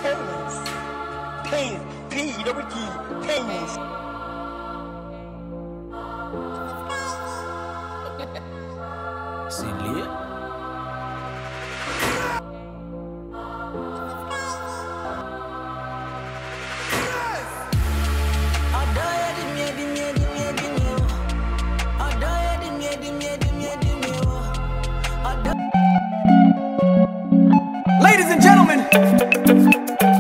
Pains. Pains. P double T. Pains. C'est lit. Ladies and gentlemen,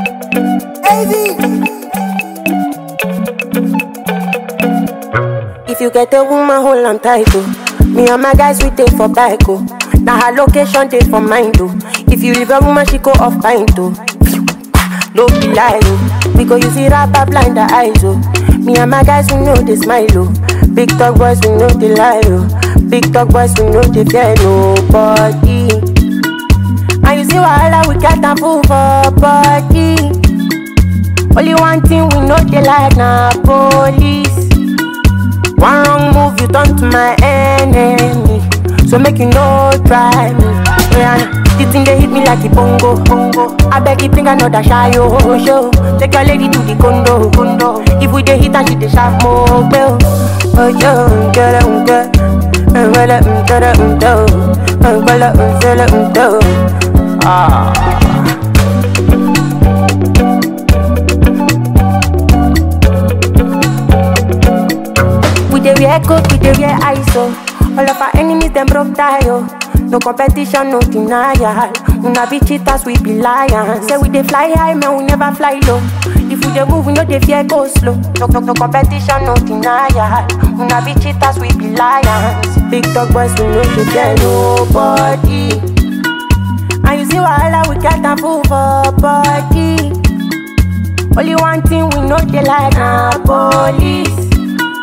If you get a woman, hold on tight, oh. Me and my guys, we take for bike, oh. Now her location, take for mine, oh. If you leave a woman, she go off pint, oh. No be lie, oh. Because you see rapper blind the eyes, oh. Me and my guys, we know they smile, oh. Big talk boys, we know they lie, oh. Big talk boys, we know they fear nobody. And you see wahala, we get a fool for body. Only one thing we know they like na police. One wrong move, you turn to my enemy. So make you no try me. Yeah, the thing they hit me like a bongo, bongo. I beg you bring another shy oh, show. Take your lady to the condo, condo. If we dey hit and she dey sharp more, bell. Oh yo, get it, get it, get it, get it, get it, get it, Ah. We dey wear coat, we dey wear ISO. All of our enemies them broke tie oh. No competition, no denial. Una be cheaters, we be lions. Say we dey fly high, man, we never fly low. If we dey move, we no dey fear go slow. No, no, no competition, no denial. Una be cheaters, we be lions. Big dog boys, we no dey fear nobody. And you see wahala, we get a fool for body. Only one thing we know they like na police.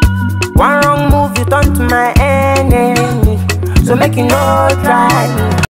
One wrong move, you turn to my enemy. So make you no try me.